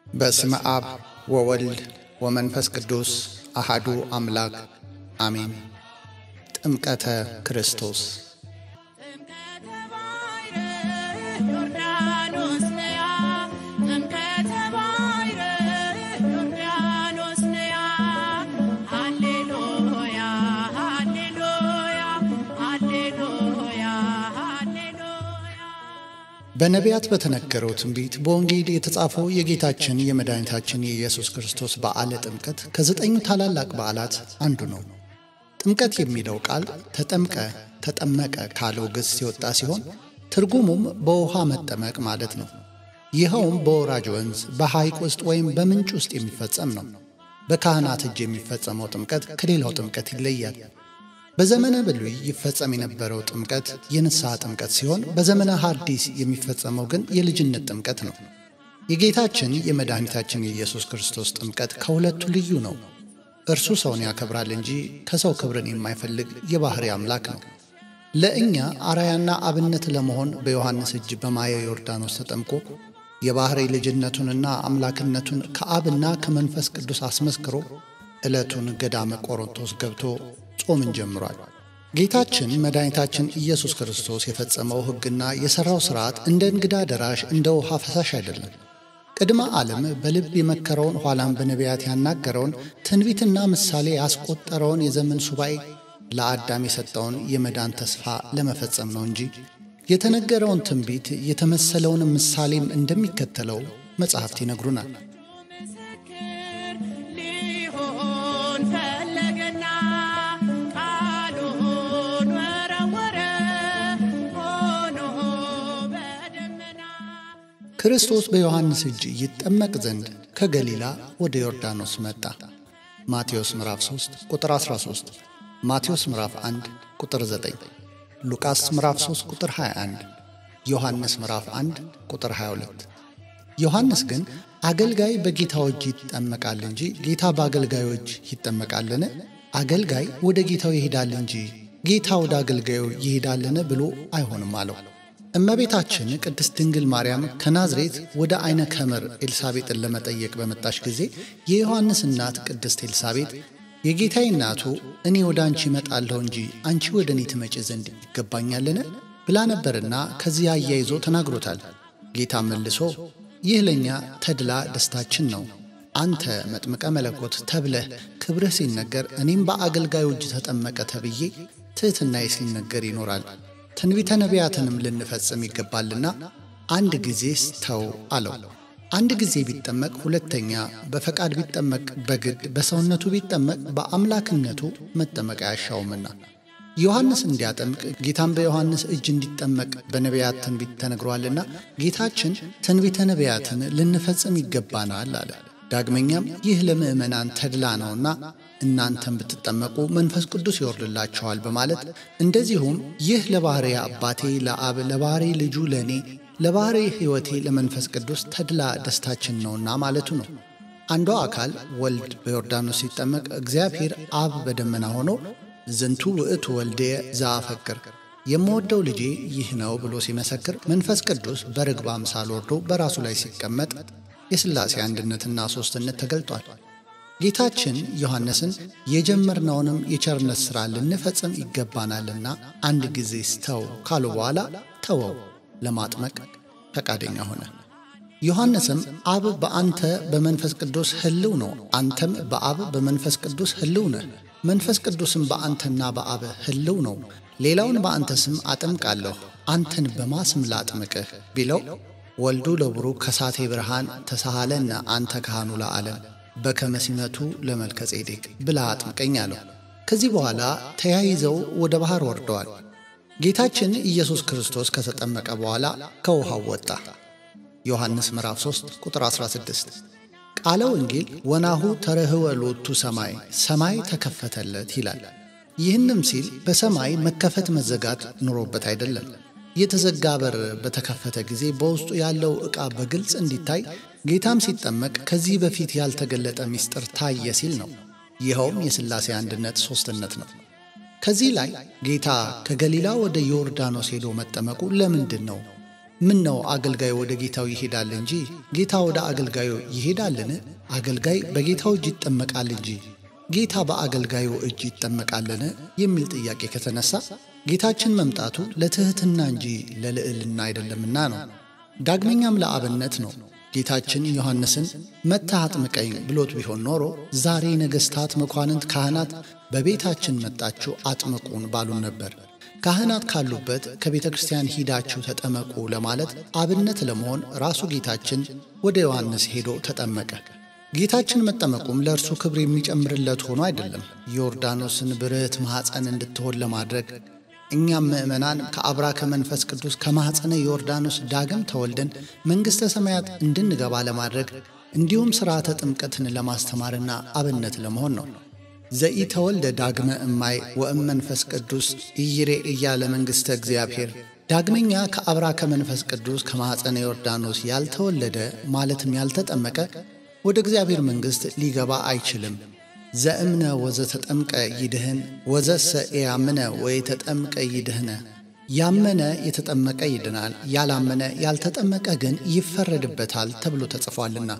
በስመ አብ ወወልድ ወመንፈስ ቅዱስ አሃዱ አምላክ አሜን። ጥምቀተ ክርስቶስ በነቢያት በተነገረው ትንቢት በወንጌል የተጻፈው የጌታችን የመድኃኒታችን የኢየሱስ ክርስቶስ በዓለ ጥምቀት ከዘጠኙ ታላላቅ በዓላት አንዱ ነው። ጥምቀት የሚለው ቃል ተጠምቀ፣ ተጠመቀ ካለው ግስ የወጣ ሲሆን ትርጉሙም በውሃ መጠመቅ ማለት ነው። ይኸውም በወራጅ ወንዝ፣ በሐይቅ ውስጥ ወይም በምንጭ ውስጥ የሚፈጸም ነው። በካህናት እጅ የሚፈጸመው ጥምቀት ከሌላው ጥምቀት ይለያል። በዘመነ ብሉይ ይፈጸም የነበረው ጥምቀት የንስሐ ጥምቀት ሲሆን በዘመነ ሐዲስ የሚፈጸመው ግን የልጅነት ጥምቀት ነው። የጌታችን የመድኃኒታችን የኢየሱስ ክርስቶስ ጥምቀት ከሁለቱ ልዩ ነው። እርሱ ሰውን ያከብራል እንጂ ከሰው ክብርን የማይፈልግ የባሕሪ አምላክ ነው። ለእኛ አራያና አብነት ለመሆን በዮሐንስ እጅ በማየ ዮርዳኖስ ተጠምቆ የባሕሪ ልጅነቱንና አምላክነቱን ከአብና ከመንፈስ ቅዱስ አስመስክሮ ዕለቱን ገዳመ ቆሮንቶስ ገብቶ ጾምን ጀምሯል። ጌታችን መድኃኒታችን ኢየሱስ ክርስቶስ የፈጸመው ሕግና የሠራው ሥርዓት እንደ እንግዳ ደራሽ እንደ ውሃ ፈሳሽ አይደለም። ቅድመ ዓለም በልብ የመከረውን ኋላም በነቢያት ያናገረውን ትንቢትና ምሳሌ ያስቆጠረውን የዘመን ሱባኤ ለአዳም የሰጠውን የመዳን ተስፋ ለመፈጸም ነው እንጂ የተነገረውን ትንቢት የተመሰለውን ምሳሌም እንደሚከተለው መጻሕፍት ይነግሩናል። ክርስቶስ በዮሐንስ እጅ ይጠመቅ ዘንድ ከገሊላ ወደ ዮርዳኖስ መጣ። ማቴዎስ ምዕራፍ 3 ቁጥር 13፣ ማቴዎስ ምዕራፍ 1 ቁጥር 9፣ ሉቃስ ምዕራፍ 3 ቁጥር 21፣ ዮሐንስ ምዕራፍ 1 ቁጥር 22። ዮሐንስ ግን አገልጋይ በጌታው እጅ ይጠመቃል እንጂ ጌታ በአገልጋዮች ይጠመቃልን? አገልጋይ ወደ ጌታው ይሄዳል እንጂ ጌታ ወደ አገልጋዩ ይሄዳልን? ብሎ አይሆንም አለው። እመቤታችን ቅድስት ድንግል ማርያም ከናዝሬት ወደ አይነ ከመር ኤልሳቤጥን ለመጠየቅ በመጣች ጊዜ የዮሐንስ እናት ቅድስት ኤልሳቤጥ የጌታዬ እናቱ እኔ ወደ አንቺ እመጣለሁ እንጂ አንቺ ወደ እኔ ትመጪ ዘንድ ይገባኛልን? ብላ ነበርና ከዚህ አያይዞ ተናግሮታል። ጌታ መልሶ ይህ ለእኛ ተድላ ደስታችን ነው። አንተ መጥምቀ መለኮት ተብለህ ክብርህ ሲነገር እኔም በአገልጋዩ እጅ ተጠመቀ ተብዬ ትሕትናዬ ሲነገር ይኖራል። ትንቢተ ነቢያትንም ልንፈጽም ይገባልና አንድ ጊዜስ ተው አለው። አንድ ጊዜ ቢጠመቅ ሁለተኛ፣ በፈቃድ ቢጠመቅ በግድ በሰውነቱ ቢጠመቅ በአምላክነቱ መጠመቅ አያሻውምና ዮሐንስ እንዲያጠምቅ ጌታም በዮሐንስ እጅ እንዲጠመቅ በነቢያት ትንቢት ተነግሯልና ጌታችን ትንቢተ ነቢያትን ልንፈጽም ይገባናል አለ። ዳግመኛም ይህ ለምእመናን ተድላ ነውና እናንተም ብትጠመቁ መንፈስ ቅዱስ ይወርድላችኋል በማለት እንደዚሁም ይህ ለባሕርይ አባቴ ለአብ ለባሕርይ ልጁ ለእኔ ለባሕርይ ሕይወቴ ለመንፈስ ቅዱስ ተድላ ደስታችን ነውና ማለቱ ነው። አንዷ አካል ወልድ በዮርዳኖስ ሲጠመቅ እግዚአብሔር አብ በደመና ሆኖ ዝንቱ ውእቱ ወልድየ ዘአፈቅር የምወደው ልጄ ይህ ነው ብሎ ሲመሰክር መንፈስ ቅዱስ በርግብ አምሳል ወርዶ በራሱ ላይ ሲቀመጥ የሥላሴ አንድነትና ሦስትነት ተገልጧል። ጌታችን ዮሐንስን የጀመርነውንም የቸርነት ሥራ ልንፈጽም ይገባናልና አንድ ጊዜ ስተው ካሉ በኋላ ተወው፣ ለማጥመቅ ፈቃደኛ ሆነ። ዮሐንስም አብ በአንተ በመንፈስ ቅዱስ ሕልው ነው፣ አንተም በአብ በመንፈስ ቅዱስ ሕልው ነህ፣ መንፈስ ቅዱስም በአንተና በአብ ሕልው ነው፣ ሌላውን በአንተ ስም አጠምቃለሁ፣ አንተን በማስም ላጥምቅህ ቢለው ወልዱ ለቡሩክ ከሳቴ ብርሃን ተሳሃለነ አንተ ካህኑ ለዓለም በከመ ሲመቱ ለመልከ ጼዴቅ ብላ አጥምቀኝ አለው። ከዚህ በኋላ ተያይዘው ወደ ባሕር ወርደዋል። ጌታችን ኢየሱስ ክርስቶስ ከተጠመቀ በኋላ ከውሃው ወጣ። ዮሐንስ ምዕራፍ 3 ቁጥር 16። ቃለ ወንጌል ወናሁ ተረህወ ሎቱ ሰማይ ሰማይ ተከፈተለት ይላል። ይህንም ሲል በሰማይ መከፈት መዘጋት ኑሮበት አይደለም። የተዘጋ በር በተከፈተ ጊዜ በውስጡ ያለው ዕቃ በግልጽ እንዲታይ ጌታም ሲጠመቅ ከዚህ በፊት ያልተገለጠ ምስጢር ታየ ሲል ነው። ይኸውም የሥላሴ አንድነት ሦስትነት ነው። ከዚህ ላይ ጌታ ከገሊላ ወደ ዮርዳኖስ ሄዶ መጠመቁ ለምንድን ነው? ምን ነው አገልጋዩ ወደ ጌታው ይሄዳል እንጂ ጌታ ወደ አገልጋዩ ይሄዳልን? አገልጋይ በጌታው እጅ ይጠመቃል እንጂ ጌታ በአገልጋዩ እጅ ይጠመቃልን? የሚል ጥያቄ ከተነሳ ጌታችን መምጣቱ ለትሕትና እንጂ ለልዕልና አይደለምና ነው። ዳግመኛም ለአብነት ነው። ጌታችን ዮሐንስን መጥተህ አጥምቀኝ ብሎት ቢሆን ኖሮ ዛሬ ነገሥታት፣ መኳንንት፣ ካህናት በቤታችን መጣችሁ አጥምቁን ባሉን ነበር። ካህናት ካሉበት ከቤተ ክርስቲያን ሂዳችሁ ተጠመቁ ለማለት አብነት ለመሆን ራሱ ጌታችን ወደ ዮሐንስ ሄዶ ተጠመቀ። ጌታችን መጠመቁም ለእርሱ ክብር የሚጨምርለት ሆኖ አይደለም፣ ዮርዳኖስን ብርህት ማኅፀን እንድትሆን ለማድረግ እኛም ምእመናን ከአብራ ከመንፈስ ቅዱስ ከማኅፀነ ዮርዳኖስ ዳግም ተወልደን መንግሥተ ሰማያት እንድንገባ ለማድረግ እንዲሁም ሥርዓተ ጥምቀትን ለማስተማርና አብነት ለመሆን ነው። ዘኢተወልደ ዳግመ እማይ ወእም መንፈስ ቅዱስ ኢይሬ እያለ መንግሥተ እግዚአብሔር ዳግመኛ ከአብራ ከመንፈስ ቅዱስ ከማኅፀነ ዮርዳኖስ ያልተወለደ ማለትም ያልተጠመቀ ወደ እግዚአብሔር መንግሥት ሊገባ አይችልም። ዘእምነ ወዘተጠምቀ ይድህን ወዘሰ ያምነ ወየተጠምቀ ይድህነ። ያመነ የተጠመቀ ይድናል፣ ያላመነ ያልተጠመቀ ግን ይፈረድበታል ተብሎ ተጽፏልና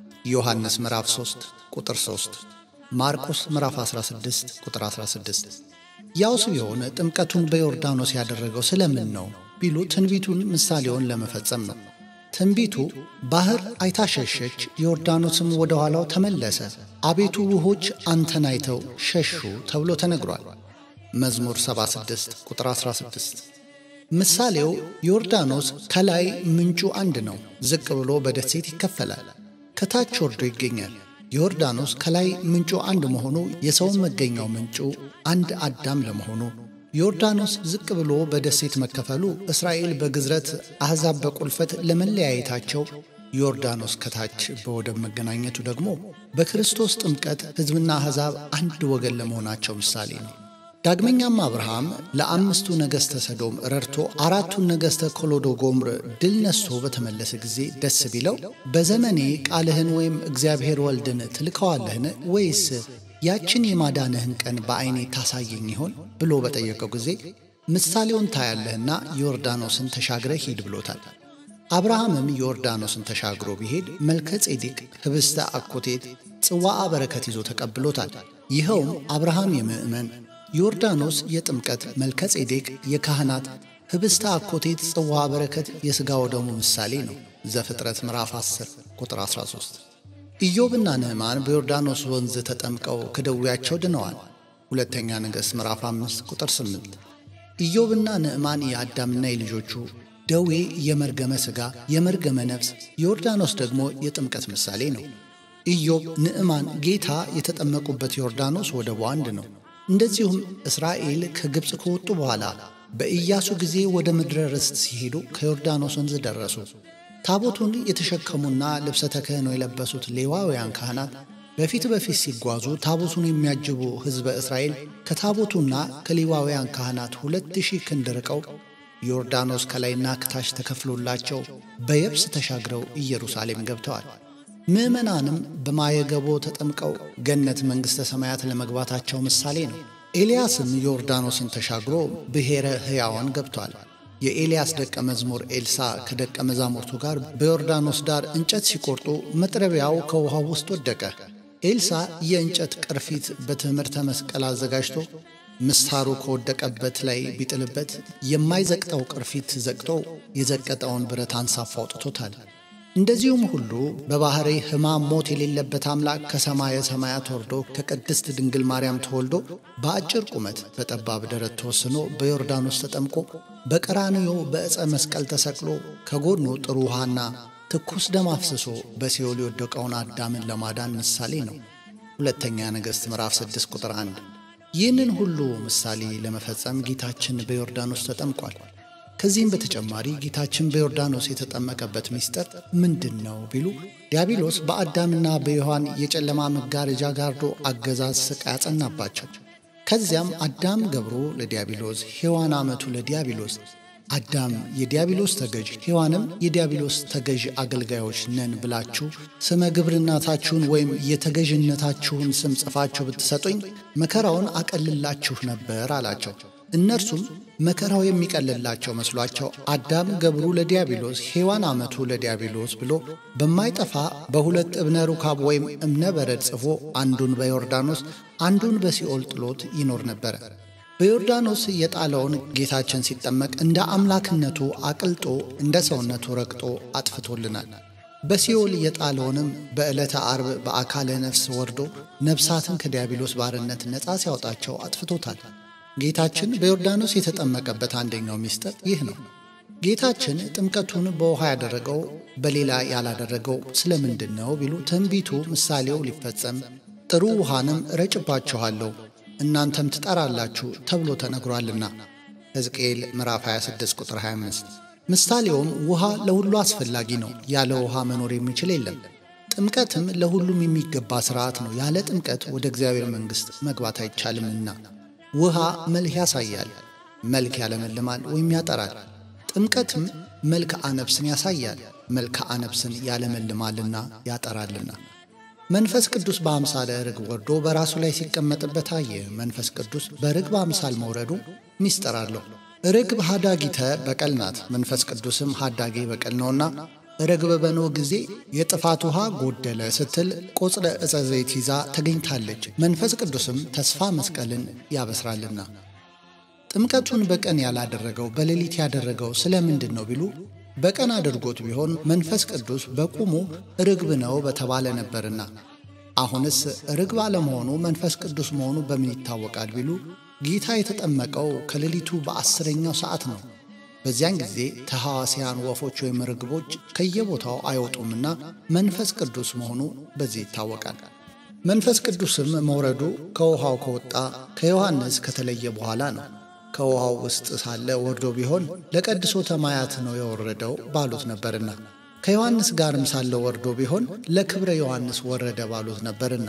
ዮሐንስ ምዕራፍ 3 ቁጥር 3 ማርቆስ ምዕራፍ 16 ቁጥር 16። ያውስ ቢሆን ጥምቀቱን በዮርዳኖስ ያደረገው ስለምን ነው ቢሉ ትንቢቱን ምሳሌውን ለመፈጸም ነው። ትንቢቱ ባሕር አይታ ሸሸች፣ ዮርዳኖስም ወደ ኋላው ተመለሰ፣ አቤቱ ውሆች አንተን አይተው ሸሹ ተብሎ ተነግሯል። መዝሙር 76 ቁጥር 16። ምሳሌው ዮርዳኖስ ከላይ ምንጩ አንድ ነው፣ ዝቅ ብሎ በደሴት ይከፈላል፣ ከታች ወርዶ ይገኛል። ዮርዳኖስ ከላይ ምንጩ አንድ መሆኑ የሰውን መገኛው ምንጩ አንድ አዳም ለመሆኑ ዮርዳኖስ ዝቅ ብሎ በደሴት መከፈሉ እስራኤል በግዝረት አሕዛብ በቁልፈት ለመለያየታቸው ዮርዳኖስ ከታች በወደብ መገናኘቱ ደግሞ በክርስቶስ ጥምቀት ሕዝብና አሕዛብ አንድ ወገን ለመሆናቸው ምሳሌ ነው። ዳግመኛም አብርሃም ለአምስቱ ነገሥተ ሰዶም ረድቶ አራቱን ነገሥተ ኮሎዶ ጎምር ድል ነስቶ በተመለሰ ጊዜ ደስ ቢለው በዘመኔ ቃልህን ወይም እግዚአብሔር ወልድን ትልከዋለህን ወይስ ያችን የማዳንህን ቀን በዐይኔ ታሳየኝ ይሆን ብሎ በጠየቀው ጊዜ ምሳሌውን ታያለህና ዮርዳኖስን ተሻግረ ሂድ ብሎታል። አብርሃምም ዮርዳኖስን ተሻግሮ ቢሄድ መልከ ጼዴቅ ኅብስተ አኮቴት ጽዋዓ በረከት ይዞ ተቀብሎታል። ይኸውም አብርሃም የምእመን ዮርዳኖስ የጥምቀት መልከ ጼዴቅ የካህናት ኅብስተ አኮቴት ጽዋዓ በረከት የሥጋ ወደሙ ምሳሌ ነው። ዘፍጥረት ምዕራፍ 10 ቁጥር 13 ኢዮብና ንዕማን በዮርዳኖስ ወንዝ ተጠምቀው ከደዌያቸው ድነዋል። ሁለተኛ ነገሥት ምዕራፍ 5 ቁጥር 8 ኢዮብና ንዕማን የአዳምና የልጆቹ ደዌ የመርገመ ሥጋ የመርገመ ነፍስ፣ ዮርዳኖስ ደግሞ የጥምቀት ምሳሌ ነው። ኢዮብ፣ ንዕማን ጌታ የተጠመቁበት ዮርዳኖስ ወደቡ አንድ ነው። እንደዚሁም እስራኤል ከግብፅ ከወጡ በኋላ በኢያሱ ጊዜ ወደ ምድረ ርስት ሲሄዱ ከዮርዳኖስ ወንዝ ደረሱ። ታቦቱን የተሸከሙና ልብሰ ተክህኖ የለበሱት ሌዋውያን ካህናት በፊት በፊት ሲጓዙ ታቦቱን የሚያጅቡ ሕዝበ እስራኤል ከታቦቱና ከሌዋውያን ካህናት ሁለት ሺህ ክንድ ርቀው ዮርዳኖስ ከላይና ከታች ተከፍሎላቸው በየብስ ተሻግረው ኢየሩሳሌም ገብተዋል። ምዕመናንም በማየገቦ ተጠምቀው ገነት መንግሥተ ሰማያት ለመግባታቸው ምሳሌ ነው። ኤልያስም ዮርዳኖስን ተሻግሮ ብሔረ ሕያዋን ገብቷል። የኤልያስ ደቀ መዝሙር ኤልሳ ከደቀ መዛሙርቱ ጋር በዮርዳኖስ ዳር እንጨት ሲቆርጡ መጥረቢያው ከውሃው ውስጥ ወደቀ። ኤልሳ የእንጨት ቅርፊት በትምህርተ መስቀል አዘጋጅቶ ምስታሩ ከወደቀበት ላይ ቢጥልበት የማይዘቅጠው ቅርፊት ዘቅጦ የዘቀጠውን ብረት አንሳፎ አውጥቶታል። እንደዚሁም ሁሉ በባሕሪ ሕማም ሞት የሌለበት አምላክ ከሰማየ ሰማያት ወርዶ ከቅድስት ድንግል ማርያም ተወልዶ በአጭር ቁመት በጠባብ ደረት ተወስኖ በዮርዳኖስ ተጠምቆ በቀራንዮ በዕፀ መስቀል ተሰቅሎ ከጎኑ ጥሩ ውሃና ትኩስ ደም አፍስሶ በሲኦል የወደቀውን አዳምን ለማዳን ምሳሌ ነው። ሁለተኛ ነገሥት ምዕራፍ 6 ቁጥር 1። ይህንን ሁሉ ምሳሌ ለመፈጸም ጌታችን በዮርዳኖስ ተጠምቋል። ከዚህም በተጨማሪ ጌታችን በዮርዳኖስ የተጠመቀበት ምስጢር ምንድን ነው ቢሉ ዲያብሎስ በአዳምና በሔዋን የጨለማ መጋረጃ ጋርዶ አገዛዝ ስቃይ ያጸናባቸው። ከዚያም አዳም ገብሮ ለዲያብሎስ፣ ሔዋን አመቱ ለዲያብሎስ፣ አዳም የዲያብሎስ ተገዥ፣ ሔዋንም የዲያብሎስ ተገዥ አገልጋዮች ነን ብላችሁ ስመ ግብርናታችሁን ወይም የተገዥነታችሁን ስም ጽፋችሁ ብትሰጡኝ መከራውን አቀልላችሁ ነበር አላቸው። እነርሱም መከራው የሚቀልላቸው መስሏቸው አዳም ገብሩ ለዲያብሎስ ሔዋን ዓመቱ ለዲያብሎስ ብሎ በማይጠፋ በሁለት እብነ ሩካብ ወይም እብነ በረድ ጽፎ አንዱን በዮርዳኖስ አንዱን በሲኦል ጥሎት ይኖር ነበረ። በዮርዳኖስ የጣለውን ጌታችን ሲጠመቅ እንደ አምላክነቱ አቅልጦ እንደ ሰውነቱ ረግጦ አጥፍቶልናል። በሲኦል የጣለውንም በዕለተ አርብ በአካለ ነፍስ ወርዶ ነፍሳትን ከዲያብሎስ ባርነት ነፃ ሲያወጣቸው አጥፍቶታል። ጌታችን በዮርዳኖስ የተጠመቀበት አንደኛው ምስጢር ይህ ነው። ጌታችን ጥምቀቱን በውኃ ያደረገው በሌላ ያላደረገው ስለምንድን ነው ቢሉ ትንቢቱ ምሳሌው ሊፈጸም ጥሩ ውሃንም እረጭባችኋለሁ እናንተም ትጠራላችሁ ተብሎ ተነግሯልና ሕዝቅኤል ምዕራፍ 26 ቁጥር 25። ምሳሌውም ውሃ ለሁሉ አስፈላጊ ነው፣ ያለ ውሃ መኖር የሚችል የለም። ጥምቀትም ለሁሉም የሚገባ ሥርዓት ነው፣ ያለ ጥምቀት ወደ እግዚአብሔር መንግሥት መግባት አይቻልምና። ውሃ መልክ ያሳያል፣ መልክ ያለመልማል ወይም ያጠራል። ጥምቀትም መልክዓ ነፍስን ያሳያል፣ መልክዓ ነፍስን ያለመልማልና ያጠራልና። መንፈስ ቅዱስ በአምሳለ ርግብ ወርዶ በራሱ ላይ ሲቀመጥበት አየ። መንፈስ ቅዱስ በርግብ አምሳል መውረዱ ሚስጥር አለው። ርግብ ሃዳጊተ በቀል ናት፣ መንፈስ ቅዱስም ሃዳጌ በቀል ነውና ርግብ በኖኅ ጊዜ የጥፋት ውሃ ጎደለ ስትል ቆጽለ ዕፀ ዘይት ይዛ ተገኝታለች። መንፈስ ቅዱስም ተስፋ መስቀልን ያበስራልና። ጥምቀቱን በቀን ያላደረገው በሌሊት ያደረገው ስለምንድን ነው ቢሉ በቀን አድርጎት ቢሆን መንፈስ ቅዱስ በቁሙ ርግብ ነው በተባለ ነበርና። አሁንስ ርግብ አለመሆኑ መንፈስ ቅዱስ መሆኑ በምን ይታወቃል ቢሉ ጌታ የተጠመቀው ከሌሊቱ በአስረኛው ሰዓት ነው። በዚያን ጊዜ ተሐዋስያን ወፎች ወይም ርግቦች ከየቦታው አይወጡምና መንፈስ ቅዱስ መሆኑ በዚህ ይታወቃል። መንፈስ ቅዱስም መውረዱ ከውሃው ከወጣ ከዮሐንስ ከተለየ በኋላ ነው። ከውሃው ውስጥ ሳለ ወርዶ ቢሆን ለቀድሶተ ማያት ነው የወረደው ባሉት ነበርና፣ ከዮሐንስ ጋርም ሳለ ወርዶ ቢሆን ለክብረ ዮሐንስ ወረደ ባሉት ነበርና፣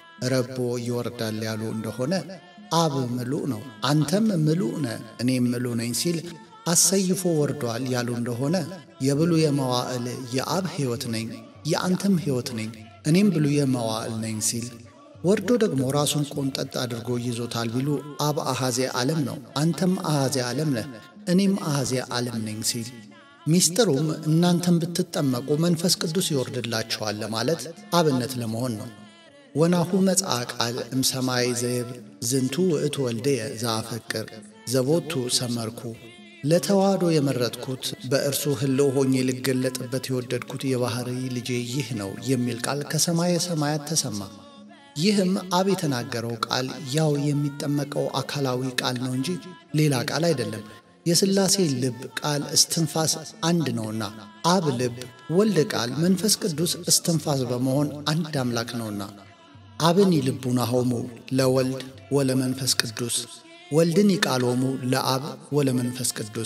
ረቦ ይወርዳል ያሉ እንደሆነ አብ ምሉእ ነው፣ አንተም ምሉእ ነ እኔም ምሉእ ነኝ ሲል አሰይፎ ወርዷል ያሉ እንደሆነ የብሉየ መዋዕል የአብ ሕይወት ነኝ የአንተም ሕይወት ነኝ እኔም ብሉየ መዋዕል ነኝ ሲል ወርዶ ደግሞ ራሱን ቆንጠጥ አድርጎ ይዞታል ቢሉ አብ አሐዜ ዓለም ነው፣ አንተም አሐዜ ዓለም ነህ፣ እኔም አሐዜ ዓለም ነኝ ሲል ሚስጥሩም እናንተም ብትጠመቁ መንፈስ ቅዱስ ይወርድላችኋል ለማለት አብነት ለመሆን ነው። ወናሁ መጽአ ቃል እምሰማይ ዘይብል ዝንቱ ውእቱ ወልደየ ዘአፈቅር ዘቦቱ ሰመርኩ ለተዋህዶ የመረጥኩት በእርሱ ሕልው ሆኜ ልገለጥበት የወደድኩት የባሕሪ ልጄ ይህ ነው የሚል ቃል ከሰማየ ሰማያት ተሰማ። ይህም አብ የተናገረው ቃል ያው የሚጠመቀው አካላዊ ቃል ነው እንጂ ሌላ ቃል አይደለም። የሥላሴ ልብ ቃል እስትንፋስ አንድ ነውና አብ ልብ፣ ወልድ ቃል፣ መንፈስ ቅዱስ እስትንፋስ በመሆን አንድ አምላክ ነውና አብን ይልቡናሆሙ ለወልድ ወለመንፈስ ቅዱስ ወልድን ይቃሎሙ ለአብ ወለመንፈስ ቅዱስ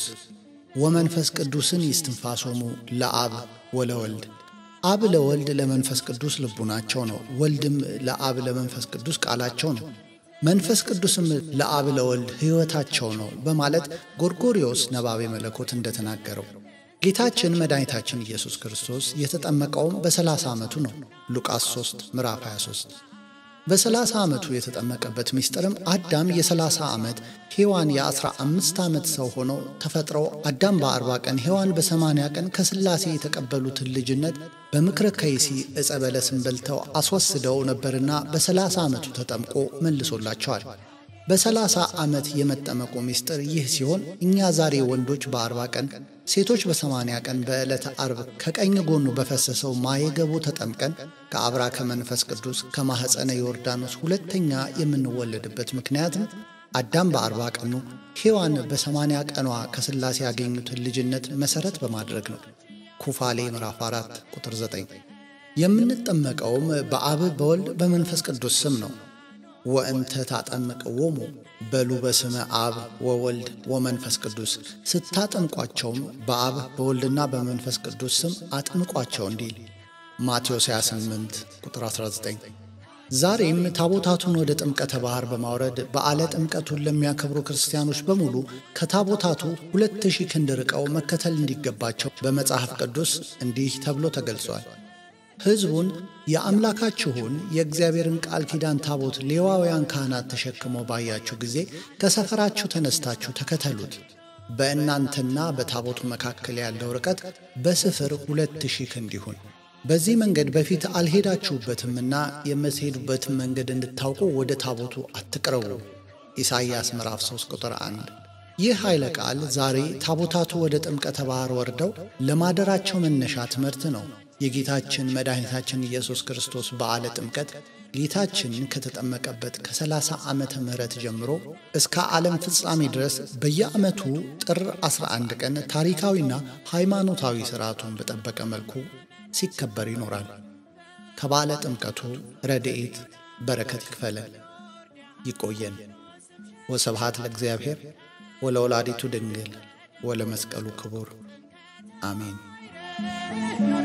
ወመንፈስ ቅዱስን ይስትንፋሶሙ ለአብ ወለወልድ አብ ለወልድ ለመንፈስ ቅዱስ ልቡናቸው ነው። ወልድም ለአብ ለመንፈስ ቅዱስ ቃላቸው ነው። መንፈስ ቅዱስም ለአብ ለወልድ ሕይወታቸው ነው በማለት ጎርጎርዮስ ነባቤ መለኮት እንደተናገረው ጌታችን መድኃኒታችን ኢየሱስ ክርስቶስ የተጠመቀውም በሰላሳ ዓመቱ ነው። ሉቃስ 3 ምዕራፍ 23 በሰላሳ ዓመቱ የተጠመቀበት ምስጢርም አዳም የሰላሳ ዓመት ሔዋን የአስራ አምስት ዓመት ሰው ሆነው ተፈጥረው አዳም በአርባ ቀን ሔዋን በሰማንያ ቀን ከሥላሴ የተቀበሉትን ልጅነት በምክረ ከይሲ ዕፀ በለስን በልተው አስወስደው ነበርና በሰላሳ ዓመቱ ተጠምቆ መልሶላቸዋል። በሰላሳ ዓመት የመጠመቁ ምስጢር ይህ ሲሆን እኛ ዛሬ ወንዶች በአርባ ቀን ሴቶች በሰማንያ ቀን በዕለተ አርብ ከቀኝ ጎኑ በፈሰሰው ማየገቡ ተጠምቀን ከአብራ ከመንፈስ ቅዱስ ከማኅፀነ ዮርዳኖስ ሁለተኛ የምንወለድበት ምክንያትም አዳም በአርባ ቀኑ ሔዋን በሰማንያ ቀኗ ከሥላሴ ያገኙትን ልጅነት መሠረት በማድረግ ነው። ኩፋሌ ምዕራፍ 4 ቁጥር 9 የምንጠመቀውም በአብ በወልድ በመንፈስ ቅዱስ ስም ነው። ወእንተ ታጠምቅዎሙ በሉ በስመ አብ ወወልድ ወመንፈስ ቅዱስ ስታጠምቋቸውም በአብ በወልድና በመንፈስ ቅዱስ ስም አጥምቋቸው እንዲል ማቴዎስ 28 ቁጥር 19። ዛሬም ታቦታቱን ወደ ጥምቀተ ባሕር በማውረድ በዓለ ጥምቀቱን ለሚያከብሩ ክርስቲያኖች በሙሉ ከታቦታቱ ሁለት ሺህ ክንድ ርቀው መከተል እንዲገባቸው በመጽሐፍ ቅዱስ እንዲህ ተብሎ ተገልጿል። ሕዝቡን የአምላካችሁን የእግዚአብሔርን ቃል ኪዳን ታቦት ሌዋውያን ካህናት ተሸክመው ባያችሁ ጊዜ ከሰፈራችሁ ተነስታችሁ ተከተሉት። በእናንተና በታቦቱ መካከል ያለው ርቀት በስፍር ሁለት ሺህ ክንድ ይሁን። በዚህ መንገድ በፊት አልሄዳችሁበትምና የምትሄዱበትን መንገድ እንድታውቁ ወደ ታቦቱ አትቅረቡ። ኢሳይያስ ምዕራፍ 3 ቁጥር 1። ይህ ኃይለ ቃል ዛሬ ታቦታቱ ወደ ጥምቀተ ባሕር ወርደው ለማደራቸው መነሻ ትምህርት ነው። የጌታችን መድኃኒታችን ኢየሱስ ክርስቶስ በዓለ ጥምቀት ጌታችን ከተጠመቀበት ከ30 ዓመተ ምህረት ጀምሮ እስከ ዓለም ፍጻሜ ድረስ በየዓመቱ ጥር 11 ቀን ታሪካዊና ሃይማኖታዊ ሥርዓቱን በጠበቀ መልኩ ሲከበር ይኖራል። ከበዓለ ጥምቀቱ ረድኤት በረከት ይክፈለን፣ ይቆየን። ወስብሐት ለእግዚአብሔር ወለወላዲቱ ድንግል ወለመስቀሉ ክቡር አሜን።